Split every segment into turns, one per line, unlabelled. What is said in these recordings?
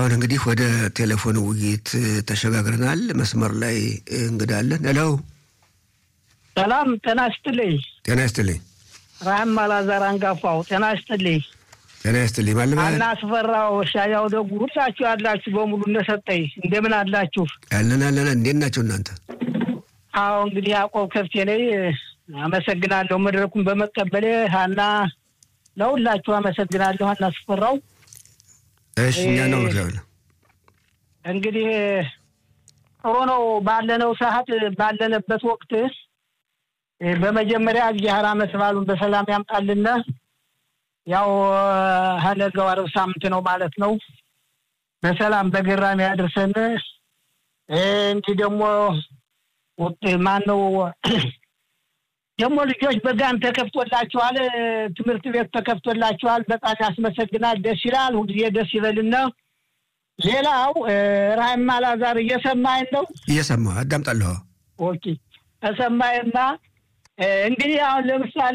አሁን እንግዲህ ወደ ቴሌፎን ውይይት ተሸጋግረናል። መስመር ላይ እንግዳለን። ሄሎ፣
ሰላም ጤና ይስጥልኝ።
ጤና ይስጥልኝ።
ራህም አላዛር አንጋፋው ጤና ይስጥልኝ።
ጤና ይስጥልኝ። ማለማ
አና አስፈራው ሻያው ደጉ ሁላችሁ ያላችሁ በሙሉ እንደሰጠኝ እንደምን አላችሁ?
ያለን አለን። እንዴት ናቸው እናንተ?
አዎ እንግዲህ ያዕቆብ ከፍቴ ነኝ። አመሰግናለሁ መድረኩን በመቀበሌ ሀና፣ ለሁላችሁ አመሰግናለሁ። ሀና አስፈራው
እሺ፣ እኛ ነው እግዚአብሔር
እንግዲህ ጥሩ ነው። ባለነው ሰዓት ባለንበት ወቅት በመጀመሪያ እግዚአብሔር ዓመት በዓሉን በሰላም ያምጣልን። ያው ሀነገው ዓርብ ሳምንት ነው ማለት ነው። በሰላም በገራሚ ያድርሰን። እንዲህ ደግሞ ማን ነው ደግሞ ልጆች በጋን ተከፍቶላችኋል፣ ትምህርት ቤት ተከፍቶላችኋል። በጣም ያስመሰግናል። ደስ ይላል። ሁልጊዜ ደስ ይበልና ሌላው ራህም አላዛር እየሰማኝ ነው?
እየሰማሁ አዳምጣለሁ።
ኦኬ ተሰማይና እንግዲህ አሁን ለምሳሌ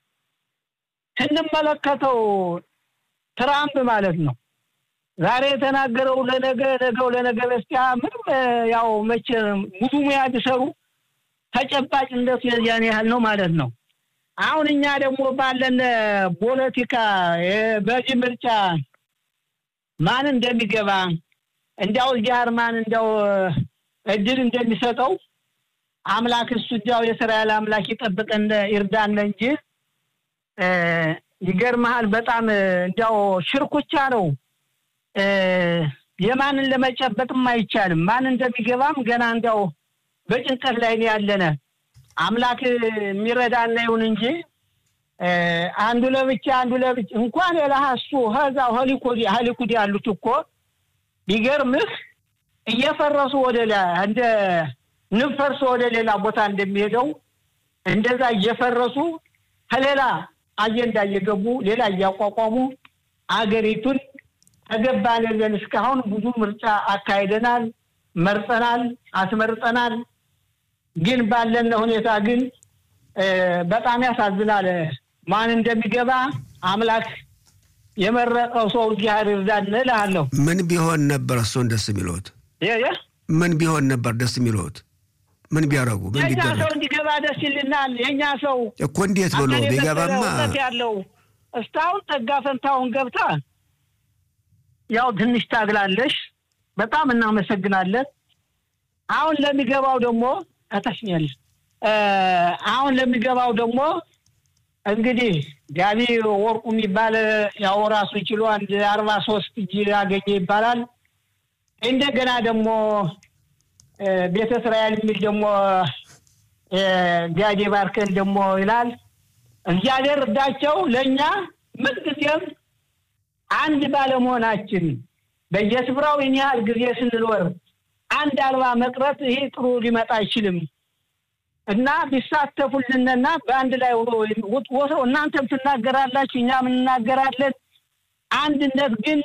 ስንመለከተው ትራምፕ ማለት ነው ዛሬ የተናገረው ለነገ ነገው ለነገ በስቲያ ምንም ያው መቼ ብዙ ሙያ ቢሰሩ ተጨባጭነቱ የዚያን ያህል ነው ማለት ነው። አሁን እኛ ደግሞ ባለን ፖለቲካ በዚህ ምርጫ ማን እንደሚገባ እንዲያው እግዚአብሔር ማን እንዲያው እድል እንደሚሰጠው አምላክ እሱ እንዲያው የእስራኤል አምላክ ይጠብቀን ይርዳን እንጂ ይገርመሃል፣ በጣም እንዲያው ሽርኩቻ ነው። የማንን ለመጨበጥም አይቻልም። ማን እንደሚገባም ገና እንዲያው በጭንቀት ላይ ነው ያለነ። አምላክ የሚረዳና ይሁን እንጂ አንዱ ለብቻ አንዱ ለብቻ እንኳን የላሀሱ ሀዛው ሆሊኮዲ ሀሊኩዲ ያሉት እኮ ቢገርምህ እየፈረሱ ወደ እንደ ንብ ፈርሶ ወደ ሌላ ቦታ እንደሚሄደው እንደዛ እየፈረሱ ከሌላ አጀንዳ እየገቡ ሌላ እያቋቋሙ አገሪቱን ተገባን ብለን እስካሁን ብዙ ምርጫ አካሂደናል፣ መርጠናል፣ አስመርጠናል። ግን ባለን ሁኔታ ግን በጣም ያሳዝናል። ማን እንደሚገባ አምላክ የመረጠው ሰው እግዚአብሔር ይርዳን እልሃለሁ።
ምን ቢሆን ነበር እሱን ደስ የሚለዎት? ምን ቢሆን ነበር ደስ የሚለዎት? ምን ቢያደርጉ ምን
የእኛ
ቢደረግ
ሰው እንዲገባ ደስ ይልናል። የእኛ ሰው
እኮ እንዴት ብሎ
አገር
ቢገባማ
የበሰለ እውቀት ያለው እስካሁን ጠጋ ፈንታውን ገብታ ያው ትንሽ ታግላለሽ። በጣም እናመሰግናለን። አሁን ለሚገባው ደግሞ አታሽኛለሽ። አሁን ለሚገባው ደግሞ እንግዲህ ጋቢ ወርቁ የሚባል ያው ራሱ ችሎ አንድ አርባ ሶስት እጅ ያገኘ ይባላል። እንደገና ደግሞ ቤተ እስራኤል የሚል ደግሞ ጋዴ ባርከን ደግሞ ይላል። እግዚአብሔር እርዳቸው። ለእኛ ምንጊዜም አንድ ባለመሆናችን በየስፍራው ይህን ያህል ጊዜ ስንኖር አንድ አልባ መቅረት ይሄ ጥሩ ሊመጣ አይችልም እና ቢሳተፉልንና በአንድ ላይ ወስደው እናንተም ትናገራላችሁ፣ እኛም እንናገራለን። አንድነት ግን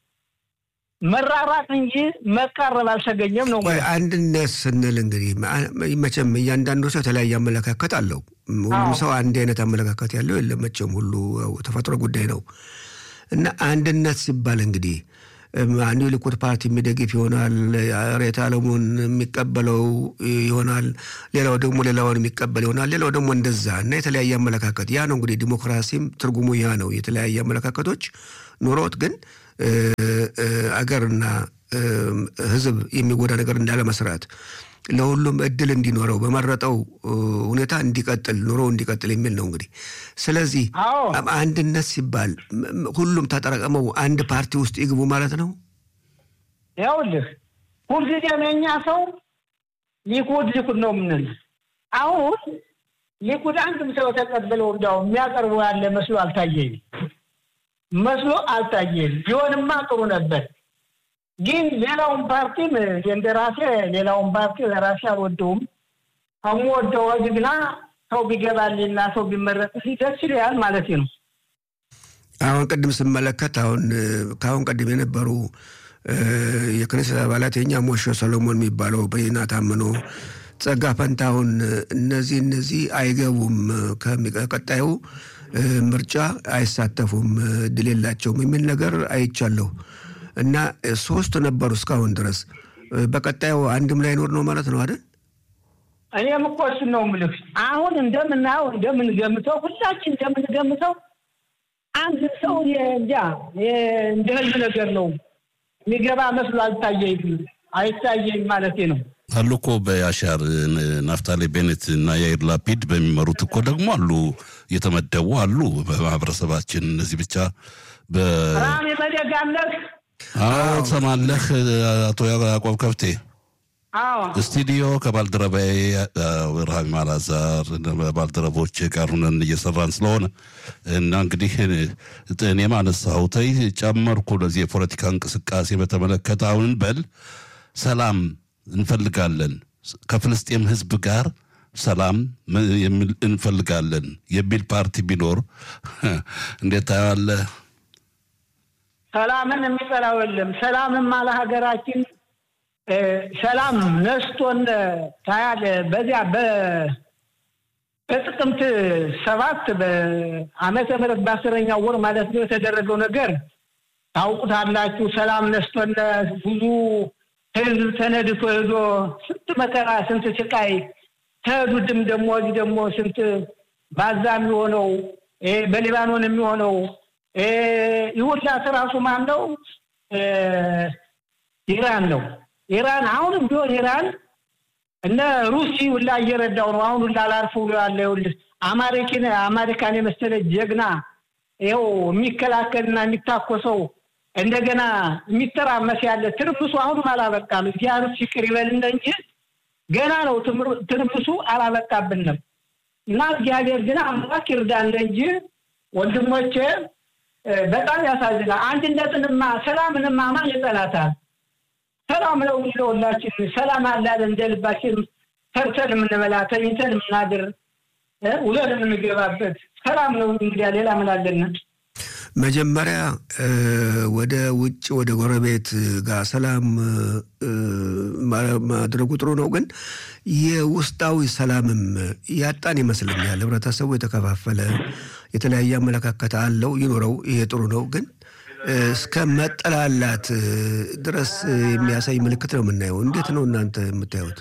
መራራቅ እንጂ መቃረብ አልተገኘም ነው።
ቆይ አንድነት ስንል እንግዲህ መቼም እያንዳንዱ ሰው የተለያየ አመለካከት አለው። ሁሉም ሰው አንድ አይነት አመለካከት ያለው የለም መቼም፣ ሁሉ ተፈጥሮ ጉዳይ ነው እና አንድነት ሲባል እንግዲህ አንዱ የሊኩድ ፓርቲ የሚደግፍ ይሆናል፣ ሬት አለሙን የሚቀበለው ይሆናል፣ ሌላው ደግሞ ሌላውን የሚቀበል ይሆናል፣ ሌላው ደግሞ እንደዛ እና የተለያየ አመለካከት ያ ነው እንግዲህ ዲሞክራሲም ትርጉሙ ያ ነው። የተለያየ አመለካከቶች ኑሮት ግን አገርና ሕዝብ የሚጎዳ ነገር እንዳለመስራት ለሁሉም እድል እንዲኖረው በመረጠው ሁኔታ እንዲቀጥል ኑሮ እንዲቀጥል የሚል ነው እንግዲህ። ስለዚህ አንድነት ሲባል ሁሉም ተጠራቅመው አንድ ፓርቲ ውስጥ ይግቡ ማለት ነው።
ይኸውልህ ሁልጊዜም የእኛ ሰው ሊኩድ ሊኩድ ነው የምንል። አሁን ሊኩድ አንድም ሰው ተቀብለው እንዲያው የሚያቀርቡ ያለ መስሎ አልታየኝም መስሎ አልታየኝም። ቢሆንማ ጥሩ ነበር። ግን ሌላውን ፓርቲም እንደ ራሴ ሌላውን ፓርቲ ለራሴ አልወደውም። ከምወደው ግና ሰው ቢገባልኝና ሰው ቢመረጥልኝ ደስ ይለኛል ማለት ነው።
አሁን ቅድም ስመለከት አሁን ከአሁን ቀደም የነበሩ የክኔሴት አባላት የኛ ሞሾ ሰሎሞን የሚባለው በዜና ታምኖ ጸጋ ፈንታሁን እነዚህ እነዚህ አይገቡም ከቀጣዩ ምርጫ አይሳተፉም፣ እድል የላቸውም የሚል ነገር አይቻለሁ። እና ሶስት ነበሩ እስካሁን ድረስ። በቀጣዩ አንድም ላይኖር ነው ማለት ነው አይደል?
እኔም እኮ እሱን ነው የምልህ። አሁን እንደምናየው እንደምንገምተው ሁላችን እንደምንገምተው አንድ ሰው እንጃ እንደ ህልም ነገር ነው የሚገባ መስሎ አልታየኝ አይታየኝ ማለቴ ነው።
አሉ እኮ በያሻር ናፍታሌ ቤኔት እና ያይር ላፒድ በሚመሩት እኮ ደግሞ አሉ የተመደቡ አሉ በማህበረሰባችን። እነዚህ ብቻ
ራም የመደጋምለክ
አዎ ትሰማለህ አቶ ያዕቆብ ከብቴ ስቱዲዮ ከባልደረባዬ ረሃቢ ማላዛር ባልደረቦች ጋር ሁነን እየሰራን ስለሆነ እና እንግዲህ እኔም አነሳሁት ጨመርኩ። ለዚህ የፖለቲካ እንቅስቃሴ በተመለከተ አሁን በል ሰላም እንፈልጋለን ከፍልስጤም ህዝብ ጋር ሰላም እንፈልጋለን የሚል ፓርቲ ቢኖር እንዴት ታየዋለህ?
ሰላምን የሚጠላው የለም። ሰላምም አለ ሀገራችን ሰላም ነስቶን ታያለ። በዚያ በጥቅምት ሰባት በዓመተ ምህረት በአስረኛው ወር ማለት ነው የተደረገው ነገር ታውቁታላችሁ። ሰላም ነስቶን ብዙ ህዝብ ተነድቶ ሄዶ ስንት መከራ ስንት ስቃይ ተሄዱድም ደግሞ እዚህ ደግሞ ስንት ባዛ የሚሆነው በሊባኖን የሚሆነው ይሁላት ራሱ ማን ነው? ኢራን ነው። ኢራን አሁንም ቢሆን ኢራን እነ ሩሲ ሁላ እየረዳው ነው። አሁን ሁላ ላርፍ ብሎ ያለ ይኸውልህ አማሪኪን አሜሪካን የመሰለ ጀግና ይኸው የሚከላከልና የሚታኮሰው እንደገና የሚተራመስ ያለ ትርምሱ አሁንም አላበቃም። እግዚአብሔር ይቅር ይበልን እንጂ ገና ነው ትርምሱ አላበቃብንም። እና እግዚአብሔር ግን አምላክ ይርዳን እንጂ ወንድሞቼ በጣም ያሳዝናል። አንድነትንማ ሰላምንማ ማን ይጠላታል? ሰላም ነው የሚለው ሁላችን ሰላም አላለ እንደ ልባችን ሰርተን የምንበላ ተኝተን የምናድር ውለን የምንገባበት ሰላም ነው። እንግዲያ ሌላ ምን አለን?
መጀመሪያ ወደ ውጭ ወደ ጎረቤት ጋር ሰላም ማድረጉ ጥሩ ነው፣ ግን የውስጣዊ ሰላምም ያጣን ይመስለኛል። ህብረተሰቡ የተከፋፈለ የተለያየ አመለካከት አለው፣ ይኖረው፣ ይሄ ጥሩ ነው ግን እስከ መጠላላት ድረስ የሚያሳይ ምልክት ነው የምናየው። እንዴት ነው እናንተ የምታዩት?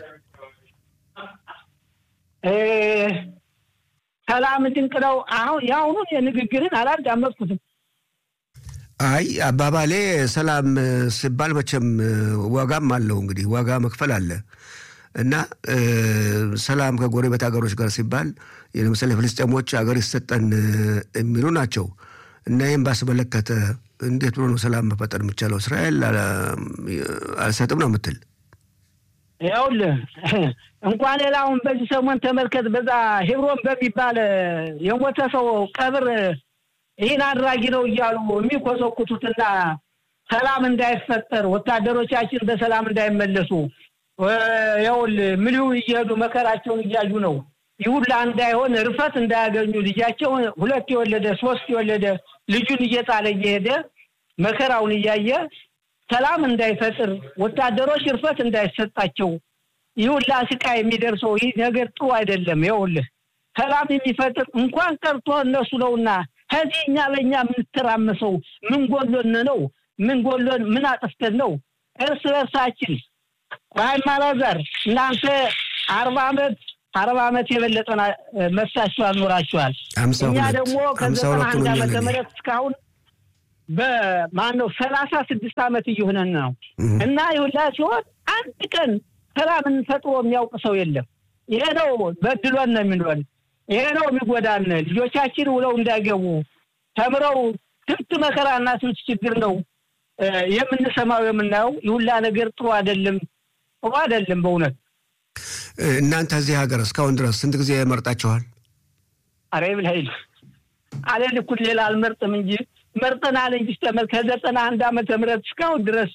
ሰላም ድንቅ ነው። አሁን የአሁኑን የንግግርን አላዳመጥኩትም።
አይ አባባሌ ሰላም ሲባል መቼም ዋጋም አለው እንግዲህ ዋጋ መክፈል አለ እና ሰላም ከጎረቤት ሀገሮች ጋር ሲባል ለምሳሌ ፍልስጤሞች ሀገር ይሰጠን የሚሉ ናቸው እና ይህም ባስመለከተ እንዴት ብሎ ነው ሰላም መፈጠር የሚቻለው? እስራኤል አልሰጥም ነው የምትል?
ይኸውልህ እንኳን ሌላውን በዚህ ሰሞን ተመልከት። በዛ ሄብሮን በሚባል የሞተ ሰው ቀብር ይህን አድራጊ ነው እያሉ የሚኮሰኩቱትና ሰላም እንዳይፈጠር ወታደሮቻችን በሰላም እንዳይመለሱ ይኸውልህ ምልው እየሄዱ መከራቸውን እያዩ ነው። ይሁላ እንዳይሆን እርፈት እንዳያገኙ ልጃቸውን ሁለት የወለደ ሶስት የወለደ ልጁን እየጣለ እየሄደ መከራውን እያየ ሰላም እንዳይፈጥር ወታደሮች እርፈት እንዳይሰጣቸው ይሁላ ስቃይ የሚደርሰው ይህ ነገር ጥሩ አይደለም። ይኸውልህ ሰላም የሚፈጥር እንኳን ቀርቶ እነሱ ነውና ከዚህ እኛ በእኛ የምንተራመሰው ምን ጎሎን ነው? ምን ጎሎን ምን አጥፍተን ነው? እርስ በርሳችን ራይም አላዛር እናንተ አርባ ዓመት አርባ ዓመት የበለጠ መሳችኋል ኖራችኋል። እኛ ደግሞ ከዘጠና አንድ ዓመተ ምህረት እስካሁን በማን ነው ሰላሳ ስድስት ዓመት እየሆነን ነው እና ይሁላ ሲሆን አንድ ቀን ሰላምን ፈጥሮ የሚያውቅ ሰው የለም። ይሄ ነው በድሎን ነው የሚኖን። ይሄ ነው የሚጎዳን። ልጆቻችን ውለው እንዳይገቡ ተምረው ስንት መከራና ስንት ችግር ነው የምንሰማው የምናየው። ይሁላ ነገር ጥሩ አይደለም፣ ጥሩ አይደለም በእውነት
እናንተ እዚህ ሀገር እስካሁን ድረስ ስንት ጊዜ መርጣችኋል?
አሬ ብልሀይል አለን እኩል ሌላ አልመርጥም እንጂ መርጠናል እንጂ ስተመር ከዘጠና አንድ ዓመተ ምህረት እስካሁን ድረስ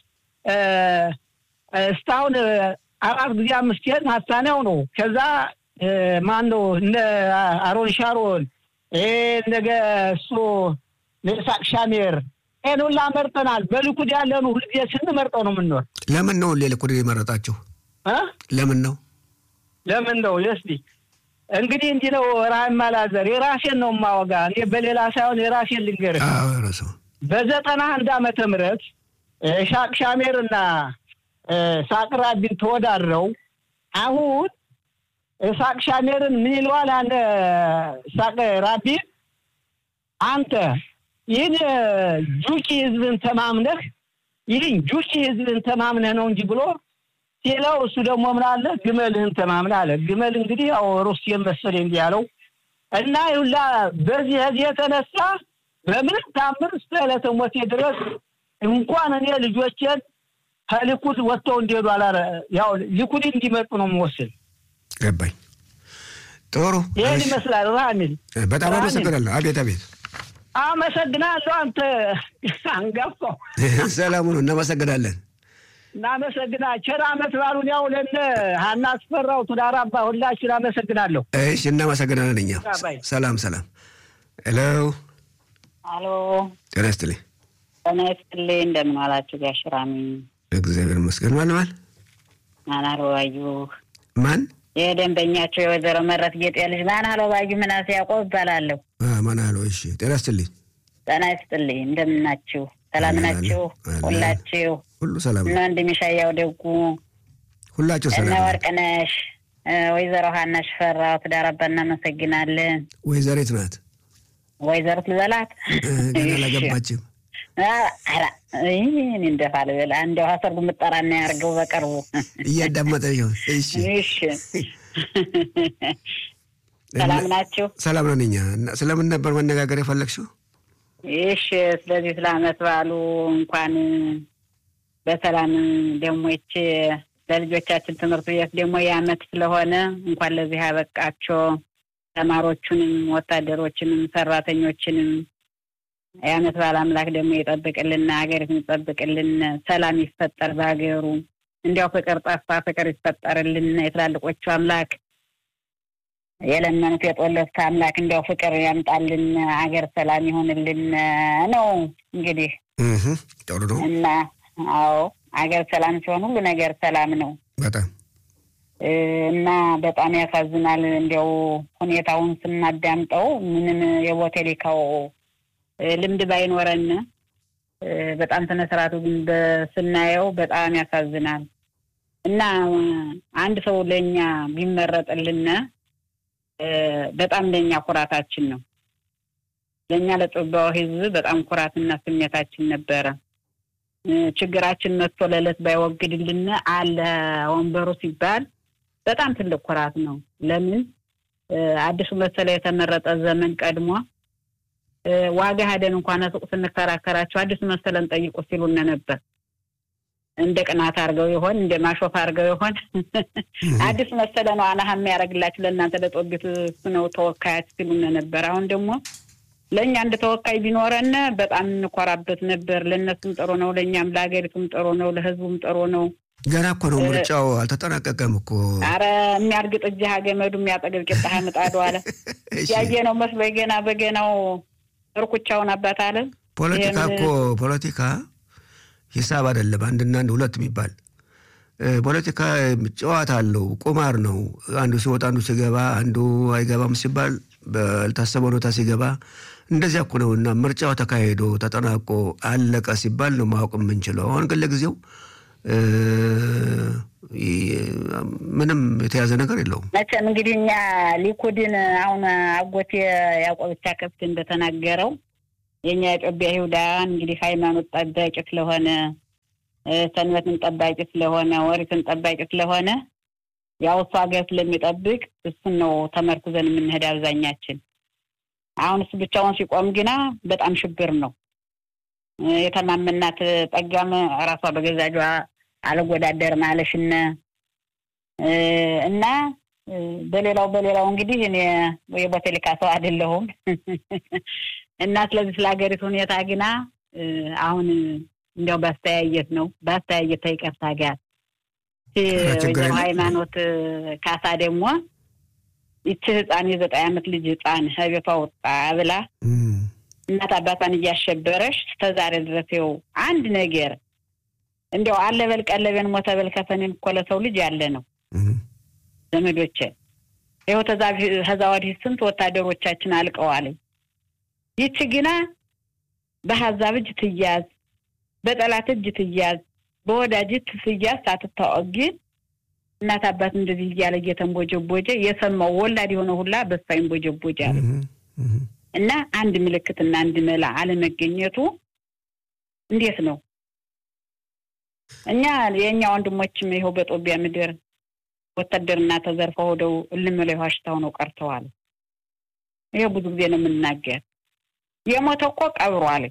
እስካሁን አራት ጊዜ አምስት ሄድ ሀሳኔው ነው። ከዛ ማን ነው እነ አሮን ሻሮን ነገ እሱ ለሳቅ ሻሜር ይህን ሁላ መርጠናል። በልኩድ ያለን ሁልጊዜ ስንመርጠው ነው የምንኖር።
ለምን ነው ልኩድ የመረጣችሁ? ለምን ነው
ለምን ነው የስዲ እንግዲህ እንዲህ ነው። ራህም ማላዘር የራሴን ነው የማወጋ እኔ በሌላ ሳይሆን የራሴን ልንገርህ። በዘጠና አንድ ዓመተ ምህረት ሻቅ ሻሜር እና ሳቅ ራቢን ተወዳድረው አሁን ሳቅ ሻሜርን ምን ይለዋል? አንድ ሳቅ ራቢን አንተ ይህን ጁቂ ህዝብን ተማምነህ ይህን ጁቂ ህዝብን ተማምነህ ነው እንጂ ብሎ ሲለው እሱ ደግሞ ምን አለ ግመልህን ተማምነህ አለ። ግመል እንግዲህ ያው ሩሲያን መሰለኝ እንዲህ ያለው እና ይሁላ በዚህ ህዝብ የተነሳ በምንም ታምር እስከ ዕለተ ሞቴ ድረስ እንኳን እኔ ልጆቼን ከሊኩድ ወጥተው እንዲሄዱ አላረ ያው ሊኩድ እንዲመጡ ነው የምወስን።
ገባኝ። ጥሩ
ይህን ይመስላል። ራሚል
በጣም አመሰግናለሁ። አቤት አቤት።
አመሰግናለሁ። አንተ አንጋፋው
ሰላሙ ነው። እናመሰግናለን።
እናመሰግና ቸር አመት ባሉን ያው ለነ ሀና አስፈራው ቱዳር አባ ሁላችን አመሰግናለሁ።
እሺ እናመሰግናለን። እኛ ሰላም ሰላም። ሄሎ
አሎ፣
ጤና ይስጥልኝ።
ጤና ይስጥልኝ። እንደምን ዋላችሁ ጋሽ ራሚ?
እግዚአብሔር ይመስገን። ማን ማን
ማን አለባዩ?
ማን
የደንበኛቸው የወይዘሮ መረት ጌጤ ልጅ ማን አለባዩ ምናሴ ያዕቆብ እባላለሁ።
ማን አለው? እሺ ጤና ይስጥልኝ።
ጤና ይስጥልኝ። እንደምን ናችሁ? ሰላም ናችሁ? ሁላችሁ
ሁሉ ሰላም
እነ ወንድም ሻያው ደጉ፣
ሁላችሁ
እነ
ሰላም።
ወርቅነሽ፣ ወይዘሮ ሀና ሽፈራው ትዳር አባ እናመሰግናለን።
ወይዘሪት ናት
ወይዘሮት ልበላት
ገና አላገባችም።
ኧረ እኔ እንደፋ ልበል እንደው ሀሰርጉ ምጠራና ያርገው በቅርቡ
እያዳመጠች ነው። እሺ
እሺ ሰላም ናችሁ?
ሰላም ነን እኛ። እና ስለምን ነበር መነጋገር የፈለግሽው?
እሺ ስለዚህ ስለ አመት በዓሉ እንኳን በሰላም ደግሞ ይች ለልጆቻችን ትምህርት ቤት ደግሞ የአመት ስለሆነ እንኳን ለዚህ ያበቃቸው ተማሪዎቹንም ወታደሮችንም ሰራተኞችንም የአመት በዓል አምላክ ደግሞ ይጠብቅልን፣ ሀገሪቱን ይጠብቅልን፣ ሰላም ይፈጠር በሀገሩ። እንዲያው ፍቅር ጠፋ፣ ፍቅር ይፈጠርልን። የትላልቆቹ አምላክ የለመኑት የጦለት አምላክ እንዲያው ፍቅር ያምጣልን፣ አገር ሰላም ይሆንልን ነው እንግዲህ
እህ ጥሩ ነው
እና አዎ አገር ሰላም ሲሆን ሁሉ ነገር ሰላም ነው
በጣም
እና በጣም ያሳዝናል። እንዲያው ሁኔታውን ስናዳምጠው ምንም የቦቴሊካው ልምድ ባይኖረን በጣም ስነ ስርዓቱ ግን ስናየው በጣም ያሳዝናል እና አንድ ሰው ለእኛ ቢመረጥልን በጣም ለእኛ ኩራታችን ነው። ለእኛ ለጦቢያው ሕዝብ በጣም ኩራትና ስሜታችን ነበረ። ችግራችን መጥቶ ለዕለት ባይወግድልን አለ ወንበሩ ሲባል በጣም ትልቅ ኩራት ነው። ለምን አዲሱ መሰለ የተመረጠ ዘመን ቀድሞ ዋጋ ሄደን እንኳን ሱቅ ስንከራከራቸው አዲሱ መሰለን ጠይቁ ሲሉን ነበር። እንደ ቅናት አድርገው ይሆን እንደ ማሾፍ አድርገው ይሆን? አዲስ መሰለ ነው አናሀ የሚያደርግላችሁ ለእናንተ ለጦቢት እሱ ነው ተወካያች ሲሉን ነበር። አሁን ደግሞ ለእኛ እንደ ተወካይ ቢኖረን በጣም እንኮራበት ነበር። ለእነሱም ጥሩ ነው፣ ለእኛም ለሀገሪቱም ጥሩ ነው፣ ለህዝቡም ጥሩ ነው።
ገና እኮ ነው ምርጫው አልተጠናቀቀም እኮ።
አረ የሚያርግጥ እጅህ ገመዱ የሚያጠግብ ቂጣ ምጣዱ አለ ያየ ነው መስሎ ገና በገናው እርኩቻውን አባት አለ።
ፖለቲካ እኮ ፖለቲካ ሂሳብ አይደለም። አንድና አንድ ሁለት የሚባል ፖለቲካ ጨዋታ አለው፣ ቁማር ነው። አንዱ ሲወጣ አንዱ ሲገባ፣ አንዱ አይገባም ሲባል ባልታሰበ ሁኔታ ሲገባ እንደዚያ እኮ ነው። እና ምርጫው ተካሂዶ ተጠናቆ አለቀ ሲባል ነው ማወቅ የምንችለው። አሁን ግን ለጊዜው ምንም የተያዘ ነገር የለውም።
መቼም እንግዲህ እኛ ሊኩድን አሁን አጎቴ ያዕቆብቻ ከብት እንደተናገረው የእኛ የጦቢያ ይሁዳን እንግዲህ ሃይማኖት ጠባቂ ስለሆነ ሰንበትን ጠባቂ ስለሆነ ወሪትን ጠባቂ ስለሆነ ያው እሱ ሀገር ስለሚጠብቅ እሱን ነው ተመርኩዘን የምንሄድ አብዛኛችን። አሁን እሱ ብቻውን ሲቆም ግና በጣም ሽብር ነው። የተማመናት ጠጋም ራሷ በገዛጇ አልወዳደርም አለሽነ እና በሌላው በሌላው እንግዲህ እኔ የቦቴሊካ ሰው አይደለሁም እና ስለዚህ ስለ ሀገሪቱ ሁኔታ ግና አሁን እንዲያው ባስተያየት ነው ባስተያየት ተይቀርታ ጋር ወይዘሮ ሃይማኖት ካሳ ደግሞ ይቺ ህፃን የዘጠኝ ዓመት ልጅ ህፃን ከቤቷ ወጣ ብላ እናት አባቷን እያሸበረሽ እስከዛሬ ድረስ ይኸው አንድ ነገር እንዲያው አለ በል ቀለቤን ሞተ በል ከፈኔን እኮ ለሰው ልጅ ያለ ነው ዘመዶቼ። ይኸው ከዛ ወዲህ ስንት ወታደሮቻችን አልቀዋል። ይቺ ግና በሀዛብ እጅ ትያዝ በጠላት እጅ ትያዝ፣ በወዳጅ ትያዝ ሳትታወቅ ግን እናት አባት እንደዚህ እያለ እየተንቦጀቦጀ የሰማው ወላድ የሆነ ሁላ በሳ ይንቦጀቦጃል። እና አንድ ምልክትና አንድ መላ አለመገኘቱ እንዴት ነው? እኛ የእኛ ወንድሞችም ይኸው በጦቢያ ምድር ወታደርና ተዘርፈው ሄደው እልም ላይ ዋሽታው ነው ቀርተዋል። ይሄ ብዙ ጊዜ ነው የምናገር። የሞተ እኮ ቀብሯል።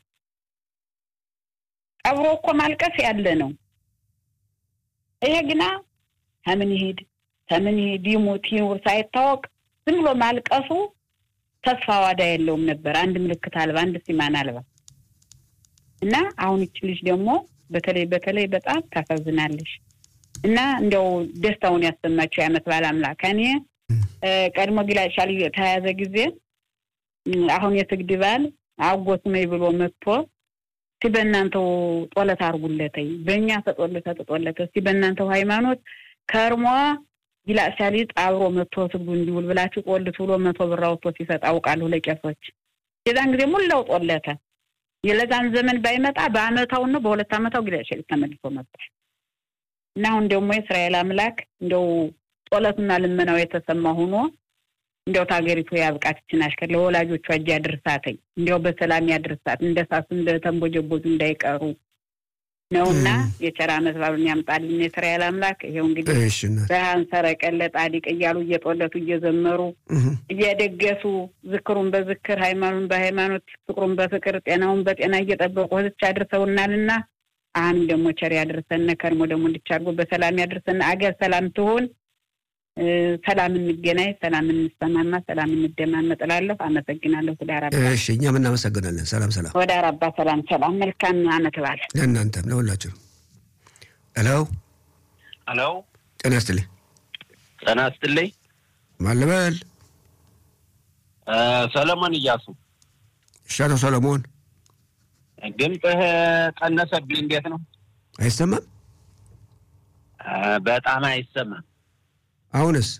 ቀብሮ እኮ ማልቀስ ያለ ነው። ይሄ ግና ከምን ይሄድ ከምን ይሄድ ይሙት ይኑር ሳይታወቅ ዝም ብሎ ማልቀሱ ተስፋ ዋዳ የለውም ነበር። አንድ ምልክት አልባ፣ አንድ ሲማን አልባ እና አሁን ይች ልጅ ደግሞ በተለይ በተለይ በጣም ታሳዝናለሽ። እና እንዲያው ደስታውን ያሰማቸው የዓመት በዓል አምላክ እኔ ቀድሞ ጊላሻል ተያያዘ ጊዜ አሁን የስግድ በዓል አጎት ነኝ ብሎ መጥቶ እስቲ በእናንተው ጦለት አርጉለተኝ በእኛ ተጦለተ ተጦለተ እስቲ በእናንተው ሃይማኖት ከርሟ ጊላሻሊጥ አብሮ መጥቶ ስግዱ እንዲውል ብላችሁ ጦልት ብሎ መቶ ብር አውጥቶ ሲሰጥ አውቃለሁ ለቄሶች። የዛን ጊዜ ሙላው ጦለተ። የለዛን ዘመን ባይመጣ በአመታው ነው በሁለት አመታው ጊላሻሊጥ ተመልሶ መጥቷል። እና አሁን ደግሞ የእስራኤል አምላክ እንደው ጦለቱና ልመናው የተሰማ ሆኖ እንዲያው ታገሪቱ ያብቃት ይችን አሽከር ለወላጆቿ እጅ ያድርሳተኝ እንዲያው በሰላም ያድርሳት እንደ ሳሱ እንደ ተንቦጀቦዙ እንዳይቀሩ ነውና የቸር ዓመት በዓሉን ያምጣልን የእስራኤል አምላክ። ይኸው እንግዲህ ብርሃን ሰረቀለ ጣዲቅ እያሉ እየጦለቱ እየዘመሩ እየደገሱ ዝክሩን በዝክር ሃይማኖቱን በሃይማኖት ፍቅሩን በፍቅር ጤናውን በጤና እየጠበቁ ህዝች አድርሰውናልና አሁንም ደግሞ ቸር ያድርሰን። ከርሞ ደግሞ እንዲቻርጎ በሰላም ያድርሰን። አገር ሰላም ትሆን፣ ሰላም እንገናኝ፣ ሰላም እንሰማማ፣ ሰላም እንደማመጥ እላለሁ። አመሰግናለሁ። ወደ አራባ
እሺ፣ እኛም እናመሰግናለን። ሰላም ሰላም፣
ወደ አራባ ሰላም ሰላም። መልካም አመት በዓል
ለእናንተም ለሁላችሁ። ሄሎ
ሄሎ፣
ጤና ይስጥልኝ።
ጤና ይስጥልኝ።
ማን ልበል?
ሰለሞን እያሱ።
እሺ፣ አቶ ሰለሞን
ድምፅህ ቀነሰብኝ። እንዴት ነው?
አይሰማም?
በጣም አይሰማም።
አሁንስ?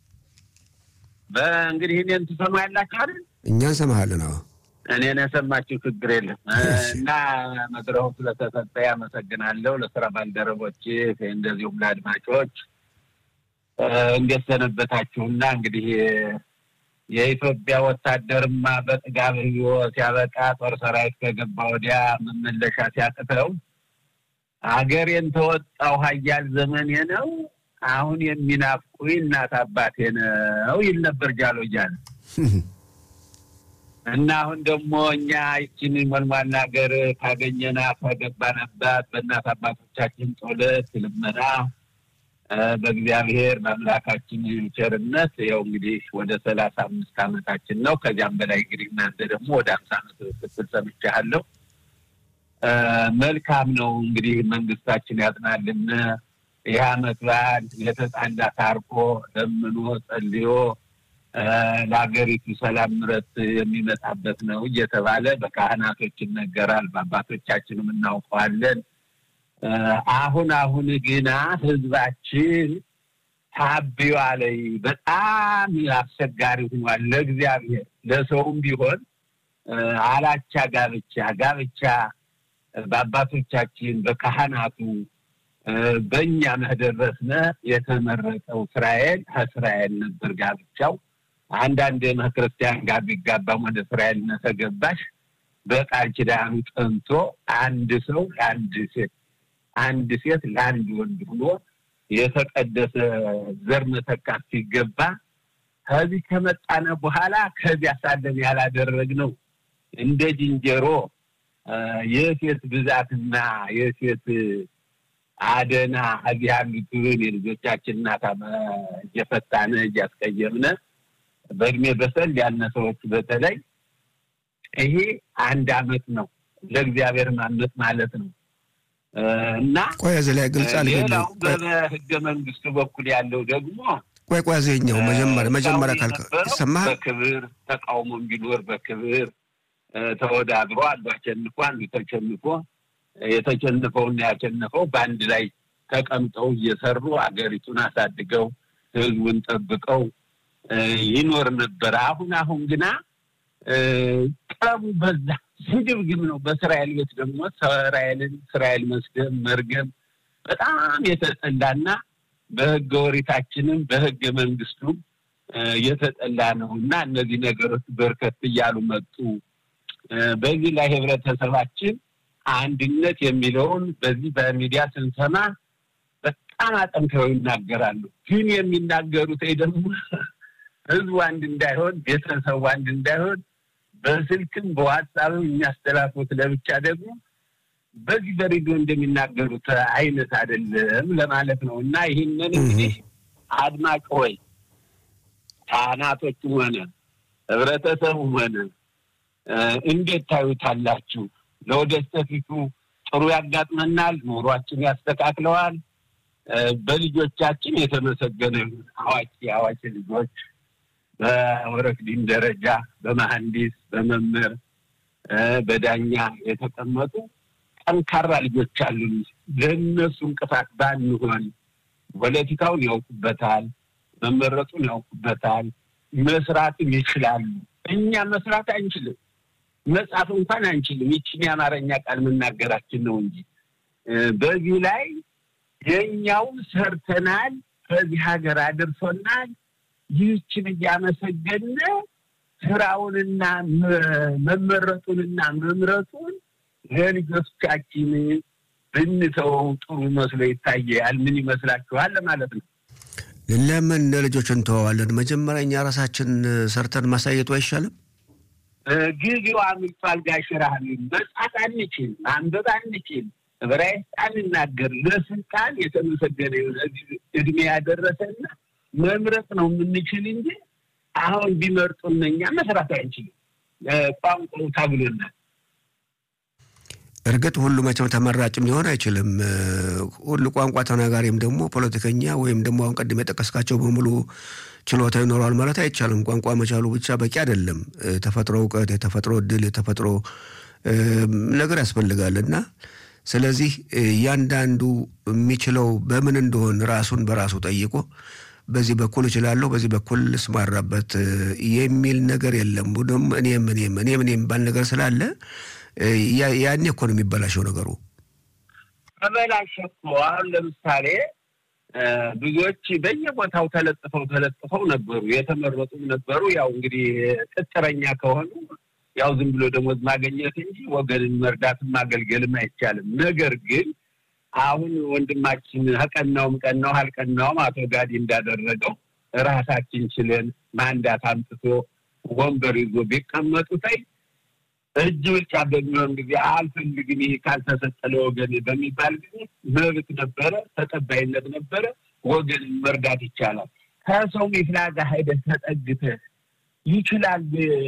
በእንግዲህ እኔን ትሰማ ያላችሁ አይደል?
እኛ እንሰማሃለን። አዎ
እኔን የሰማችሁ ችግር የለም። እና መድረኩ ስለተሰጠ ያመሰግናለሁ። ለስራ ባልደረቦች እንደዚሁም ለአድማጮች እንዴት ሰነበታችሁና እንግዲህ የኢትዮጵያ ወታደርማ በጥጋብ ህይወት ሲያበቃ ጦር ሰራዊት ከገባ ወዲያ መመለሻ ሲያቅተው አገሬን ተወጣው ሀያል ዘመኔ ነው አሁን የሚናፍቁኝ እናት አባቴ ነው ይል ነበር ጃሎ እያለ እና አሁን ደግሞ እኛ ይችን መልማና ሀገር ካገኘናት ከገባንባት በእናት አባቶቻችን ጸሎት ልመና በእግዚአብሔር በአምላካችን ቸርነት ያው እንግዲህ ወደ ሰላሳ አምስት ዓመታችን ነው። ከዚያም በላይ እንግዲህ እናንተ ደግሞ ወደ አምሳ ዓመት ስትል ሰምቻለሁ። መልካም ነው እንግዲህ መንግስታችን ያጽናልን። ይህ ዓመት በዓል የተጣላ ታርቆ ለምኖ ጸልዮ ለሀገሪቱ ሰላም ምረት የሚመጣበት ነው እየተባለ በካህናቶች ይነገራል፣ በአባቶቻችንም እናውቀዋለን። አሁን አሁን ግና ህዝባችን ታቢዋ ላይ በጣም አስቸጋሪ ሆኗል። ለእግዚአብሔር ለሰውም ቢሆን አላቻ ጋብቻ ጋብቻ በአባቶቻችን በካህናቱ በእኛ መደረስነ የተመረጠው እስራኤል ከእስራኤል ነበር ጋብቻው። አንዳንድ ክርስቲያን ጋር ቢጋባም ወደ እስራኤል ተገባሽ በቃል ኪዳኑ ጠንቶ አንድ ሰው ለአንድ ሴት አንድ ሴት ለአንድ ወንድ ሆኖ የተቀደሰ ዘር መተካት ሲገባ ከዚህ ከመጣነ በኋላ ከዚያ ሳለን ያላደረግነው እንደ ዝንጀሮ የሴት ብዛትና የሴት አደና እዚህ ያሉትን የልጆቻችን እናት እየፈታነ እያስቀየምነ በእድሜ በሰል ያነ ሰዎች በተለይ ይሄ አንድ አመት ነው ለእግዚአብሔር ማመት ማለት ነው። እና
ቆይ እዚህ ላይ ግልጽ
ሌላው በህገ መንግስቱ በኩል ያለው ደግሞ
ቆይ ቆይ እዚህኛው መጀመሪያ መጀመሪያ ካልከ ይሰማሃል።
በክብር ተቃውሞ ቢኖር በክብር ተወዳድሮ አንዱ አሸንፎ አንዱ ተሸንፎ የተሸነፈውና ያሸነፈው በአንድ ላይ ተቀምጠው እየሰሩ አገሪቱን አሳድገው ህዝቡን ጠብቀው ይኖር ነበር። አሁን አሁን ግና ጠቡ በዛ። ስግብግብ ነው። በእስራኤል ቤት ደግሞ እስራኤልን እስራኤል መስደብ መርገም በጣም የተጠላና በህገ ወሪታችንም በህገ መንግስቱም የተጠላ ነው እና እነዚህ ነገሮች በርከት እያሉ መጡ። በዚህ ላይ ህብረተሰባችን አንድነት የሚለውን በዚህ በሚዲያ ስንሰማ በጣም አጠንክረው ይናገራሉ። ግን የሚናገሩት ደግሞ ህዝቡ አንድ እንዳይሆን፣ ቤተሰቡ አንድ እንዳይሆን በስልክም በዋትሳፕም የሚያስተላልፉት ለብቻ ደግሞ በዚህ በሬዲዮ እንደሚናገሩት አይነት አይደለም ለማለት ነው እና ይህንን እንግዲህ አድማጭ ሆይ ካህናቶቹም ሆነ ህብረተሰቡም ሆነ እንዴት ታዩታላችሁ? ለወደፊቱ ጥሩ ያጋጥመናል፣ ኑሯችን ያስተካክለዋል። በልጆቻችን የተመሰገነ አዋቂ አዋቂ ልጆች በወረክዲን ደረጃ በመሐንዲስ በመምህር በዳኛ የተቀመጡ ጠንካራ ልጆች አሉን። ለእነሱ እንቅፋት ባንሆን ፖለቲካውን ያውቁበታል፣ መመረጡን ያውቁበታል፣ መስራትም ይችላሉ። እኛ መስራት አንችልም፣ መጻፍ እንኳን አንችልም። ይችን የአማርኛ ቃል መናገራችን ነው እንጂ በዚህ ላይ የእኛውን ሰርተናል፣ በዚህ ሀገር አድርሶናል። ይህችን እያመሰገነ ስራውንና መመረጡንና መምረጡን ለልጆቻችን ብንተወው ጥሩ መስሎ ይታያል። ምን ይመስላችኋል? ለማለት ነው።
ለምን ለልጆች እንተዋዋለን? መጀመሪያ እኛ ራሳችን ሰርተን ማሳየቱ አይሻልም?
ጊዜው አምልጧል። ጋሽራህን መጻፍ አንችል፣ ማንበብ አንችል፣ ዕብራይስጥ አንናገር። ለስልጣን የተመሰገነ የሆነ እድሜ ያደረሰና መምረጥ ነው የምንችል እንጂ አሁን ቢመርጡን እኛ መስራት አንችልም። ቋንቋው ታግሎናል።
እርግጥ ሁሉ መቼም ተመራጭም ሊሆን አይችልም። ሁሉ ቋንቋ ተናጋሪም ደግሞ ፖለቲከኛ ወይም ደግሞ አሁን ቅድም የጠቀስካቸው በሙሉ ችሎታ ይኖረዋል ማለት አይቻልም። ቋንቋ መቻሉ ብቻ በቂ አይደለም። የተፈጥሮ እውቀት፣ የተፈጥሮ እድል፣ የተፈጥሮ ነገር ያስፈልጋል እና ስለዚህ እያንዳንዱ የሚችለው በምን እንደሆን ራሱን በራሱ ጠይቆ በዚህ በኩል እችላለሁ፣ በዚህ በኩል ስማራበት የሚል ነገር የለም። ቡድም እኔም እኔም እኔም እኔም ባል ነገር ስላለ ያኔ እኮ ነው የሚበላሸው ነገሩ።
ተበላሸ እኮ አሁን ለምሳሌ ብዙዎች በየቦታው ተለጥፈው ተለጥፈው ነበሩ፣ የተመረጡም ነበሩ። ያው እንግዲህ ቅጥረኛ ከሆኑ ያው ዝም ብሎ ደሞዝ ማገኘት እንጂ ወገንን መርዳትም ማገልገልም አይቻልም። ነገር ግን አሁን ወንድማችን ቀናውም ቀናው አልቀናውም አቶ ጋዲ እንዳደረገው ራሳችን ችለን ማንዳት አምጥቶ ወንበር ይዞ ቢቀመጡ ታይ እጅ ብልጫ በሚሆን ጊዜ አልፈልግም ይሄ ካልተሰጠ ለወገን በሚባል ጊዜ መብት ነበረ፣ ተቀባይነት ነበረ። ወገንን መርዳት ይቻላል። ከሰው ሚፍላጋ ሄደህ ተጠግተህ ይችላል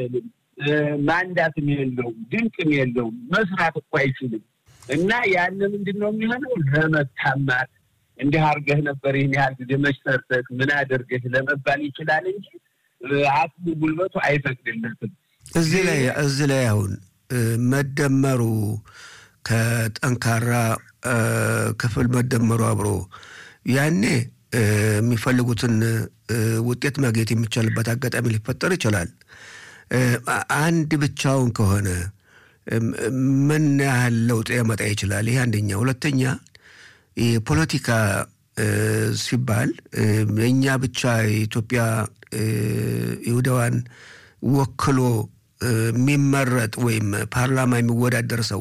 ማንዳትም የለውም ድንቅም የለውም መስራት እኮ አይችልም። እና ያን ምንድን ነው የሚሆነው? ለመታማት እንዲህ አድርገህ ነበር ይህን ያህል ጊዜ መች ሰርተህ ምን አድርገህ ለመባል ይችላል እንጂ አቅሙ ጉልበቱ አይፈቅድለትም።
እዚህ ላይ እዚህ ላይ አሁን መደመሩ ከጠንካራ ክፍል መደመሩ አብሮ ያኔ የሚፈልጉትን ውጤት ማግኘት የሚቻልበት አጋጣሚ ሊፈጠር ይችላል። አንድ ብቻውን ከሆነ ምን ያህል ለውጥ ያመጣ ይችላል? ይህ አንደኛ። ሁለተኛ የፖለቲካ ሲባል እኛ ብቻ የኢትዮጵያ ይሁዳዋን ወክሎ የሚመረጥ ወይም ፓርላማ የሚወዳደር ሰው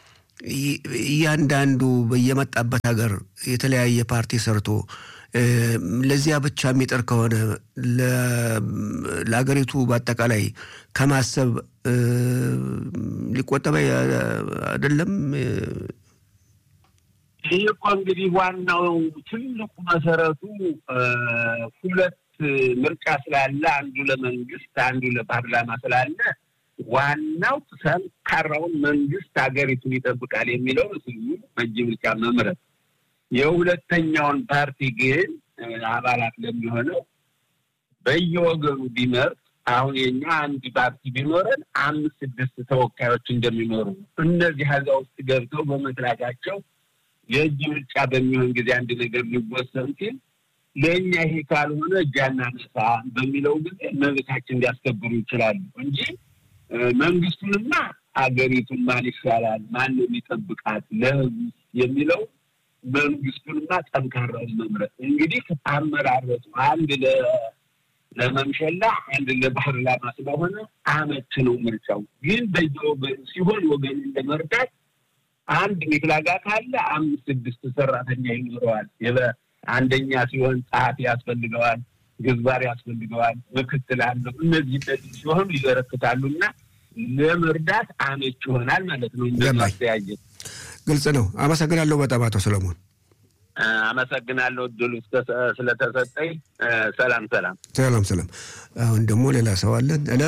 እያንዳንዱ በየመጣበት ሀገር የተለያየ ፓርቲ ሰርቶ ለዚያ ብቻ የሚጥር ከሆነ ለሀገሪቱ በአጠቃላይ ከማሰብ ሊቆጠበ አይደለም።
ይህ እኮ እንግዲህ ዋናው ትልቁ መሰረቱ ሁለት ምርጫ ስላለ አንዱ ለመንግስት አንዱ ለፓርላማ ስላለ ዋናው ጠንካራውን መንግስት ሀገሪቱን ይጠብቃል የሚለው ህዝቡ በእጅ ብልጫ መምረጥ የሁለተኛውን ፓርቲ ግን አባላት ለሚሆነው በየወገኑ ቢመርጥ አሁን የኛ አንድ ፓርቲ ቢኖረን አምስት ስድስት ተወካዮች እንደሚኖሩ እነዚህ ሀዛ ውስጥ ገብተው በመስራታቸው የእጅ ብልጫ በሚሆን ጊዜ አንድ ነገር ሊወሰን ሲል ለእኛ ይሄ ካልሆነ እጅ አናነሳ በሚለው ጊዜ መብታችን ሊያስከብሩ ይችላሉ እንጂ መንግስቱንማ አገሪቱን ማን ይሻላል፣ ማን ነው የሚጠብቃት ለህዝብ የሚለው መንግስቱንና ጠንካራውን መምረጥ እንግዲህ አመራረጡ አንድ ለመምሸላ አንድ ለፓርላማ ስለሆነ አመት ነው ምርጫው። ግን በየወገኑ ሲሆን ወገኑን ለመርዳት አንድ ሚፍላጋ ካለ አምስት ስድስት ሰራተኛ ይኖረዋል። አንደኛ ሲሆን ጸሐፊ ያስፈልገዋል፣ ግንባር ያስፈልገዋል፣ ምክትል አለው። እነዚህ እነዚህ ሲሆኑ ይበረክታሉ እና ለመርዳት አመች ይሆናል ማለት ነው። እንደማስተያየት
ግልጽ ነው። አመሰግናለሁ በጣም አቶ ሰለሞን።
አመሰግናለሁ እድሉ ስለተሰጠኝ። ሰላም ሰላም
ሰላም ሰላም። አሁን ደግሞ ሌላ ሰው አለን። ሄሎ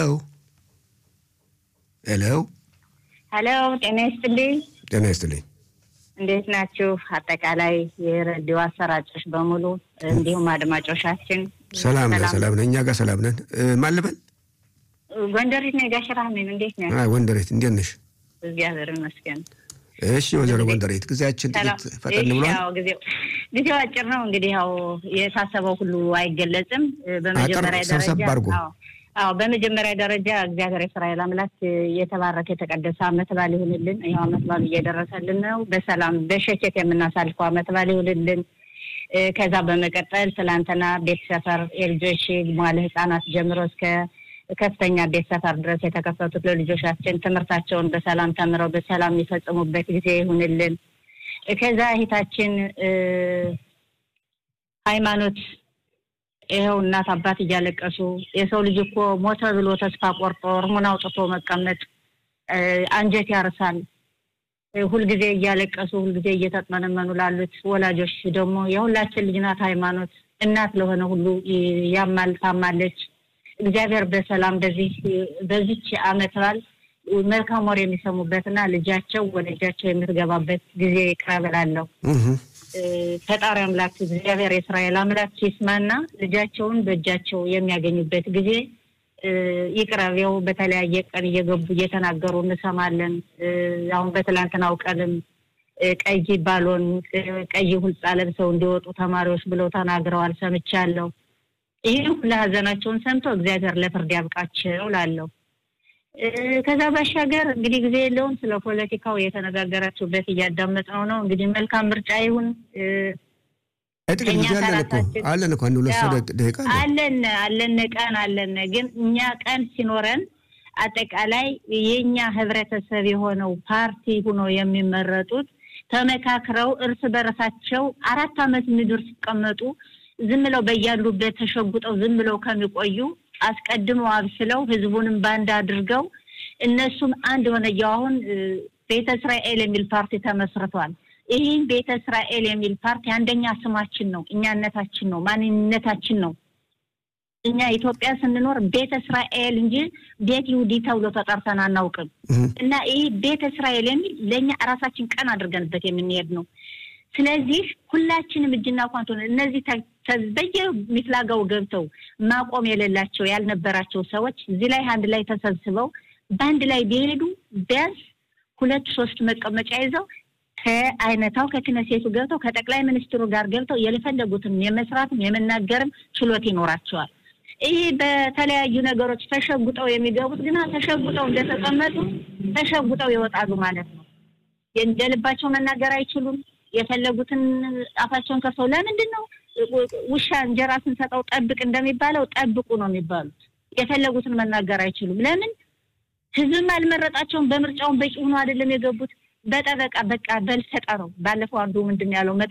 ሄሎ
ሄሎ፣ ጤና ይስጥልኝ።
ጤና ይስጥልኝ።
እንዴት ናችሁ? አጠቃላይ የሬዲዮ አሰራጮች በሙሉ እንዲሁም አድማጮቻችን
ሰላም ነን፣ ሰላም ነን። እኛ ጋር ሰላም ነን። ማን ልበል?
ጎንደሬት ነኝ። ጋሽ ራህሜን እንዴት ነህ?
ወንደሬት እንዴት ነሽ?
እግዚአብሔር ይመስገን።
እሺ ወይዘሮ ጎንደሬት ጊዜያችን ጥቂት ፈጠን ብሏል።
ጊዜው አጭር ነው። እንግዲህ ያው የታሰበው ሁሉ አይገለጽም። በመጀመሪያ
ሰብሰብ አድርጎ
አዎ በመጀመሪያ ደረጃ እግዚአብሔር የእስራኤል አምላክ የተባረከ የተቀደሰ ዓመት በዓል ይሁንልን። ይኸው ዓመት በዓሉ እየደረሰልን ነው። በሰላም በሸኬት የምናሳልፈው ዓመት በዓል ይሁንልን። ከዛ በመቀጠል ትላንትና ቤት ሰፈር የልጆች መዋለ ሕጻናት ጀምሮ እስከ ከፍተኛ ቤት ሰፈር ድረስ የተከፈቱት ለልጆቻችን ትምህርታቸውን በሰላም ተምረው በሰላም የሚፈጽሙበት ጊዜ ይሁንልን። ከዛ እህታችን ሃይማኖት ይኸው እናት አባት እያለቀሱ የሰው ልጅ እኮ ሞተ ብሎ ተስፋ ቆርጦ እርሙን አውጥቶ መቀመጥ አንጀት ያርሳል። ሁልጊዜ እያለቀሱ ሁልጊዜ እየተጥመነመኑ ላሉት ወላጆች ደግሞ የሁላችን ልጅ ናት ሃይማኖት እናት ለሆነ ሁሉ ያማል ታማለች። እግዚአብሔር በሰላም በዚህ በዚች ዓመት በዓል መልካም ወር የሚሰሙበትና ልጃቸው ወደ እጃቸው የምትገባበት ጊዜ ይቅረብላለሁ። ፈጣሪ አምላክ እግዚአብሔር የእስራኤል አምላክ ይስማና ልጃቸውን በእጃቸው የሚያገኙበት ጊዜ ይቅረቤው። በተለያየ ቀን እየገቡ እየተናገሩ እንሰማለን። አሁን በትላንትናው ቀንም ቀይ ባሎን ቀይ ሁልጻ ለብሰው እንዲወጡ ተማሪዎች ብለው ተናግረዋል፣ ሰምቻለሁ። ይህን ሁሉ ሀዘናቸውን ሰምቶ እግዚአብሔር ለፍርድ ያብቃቸው ላለሁ። ከዛ ባሻገር እንግዲህ ጊዜ የለውም። ስለ ፖለቲካው የተነጋገራችሁበት እያዳመጥነው ነው። እንግዲህ መልካም ምርጫ ይሁን።
ጥቂት ጊዜ አለን እኮ አለን እኮ አንድ ሁለት ደቂቃ
አለን አለን ቀን አለን። ግን እኛ ቀን ሲኖረን አጠቃላይ የእኛ ህብረተሰብ የሆነው ፓርቲ ሁኖ የሚመረጡት ተመካክረው እርስ በርሳቸው አራት ዓመት ምድር ሲቀመጡ ዝም ብለው በያሉበት ተሸጉጠው ዝም ብለው ከሚቆዩ አስቀድመው አብስለው ህዝቡንም ባንድ አድርገው እነሱም አንድ የሆነ አሁን ቤተ እስራኤል የሚል ፓርቲ ተመስርቷል። ይህን ቤተ እስራኤል የሚል ፓርቲ አንደኛ ስማችን ነው፣ እኛነታችን ነው፣ ማንነታችን ነው። እኛ ኢትዮጵያ ስንኖር ቤተ እስራኤል እንጂ ቤት ይሁዲ ተብሎ ተጠርተን አናውቅም። እና ይህ ቤተ እስራኤል የሚል ለእኛ እራሳችን ቀን አድርገንበት የምንሄድ ነው። ስለዚህ ሁላችንም እጅና ኳንቶ እነዚህ በየሚፍላጋው ገብተው ማቆም የሌላቸው ያልነበራቸው ሰዎች እዚህ ላይ አንድ ላይ ተሰብስበው በአንድ ላይ ቢሄዱ ቢያንስ ሁለት ሶስት መቀመጫ ይዘው ከአይነታው ከክነሴቱ ገብተው ከጠቅላይ ሚኒስትሩ ጋር ገብተው የፈለጉትን የመስራትም የመናገርም ችሎት ይኖራቸዋል። ይህ በተለያዩ ነገሮች ተሸጉጠው የሚገቡት ግና ተሸጉጠው እንደተቀመጡ ተሸጉጠው ይወጣሉ ማለት ነው። እንደ ልባቸው መናገር አይችሉም። የፈለጉትን አፋቸውን ከፍተው ለምንድን ነው ውሻ እንጀራ ስንሰጠው ጠብቅ እንደሚባለው ጠብቁ ነው የሚባሉት። የፈለጉትን መናገር አይችሉም። ለምን? ህዝብም አልመረጣቸውም። በምርጫውን በቂ ሆኖ አይደለም የገቡት። በጠበቃ በቃ በልሰጠ ነው። ባለፈው አንዱ ምንድን ያለው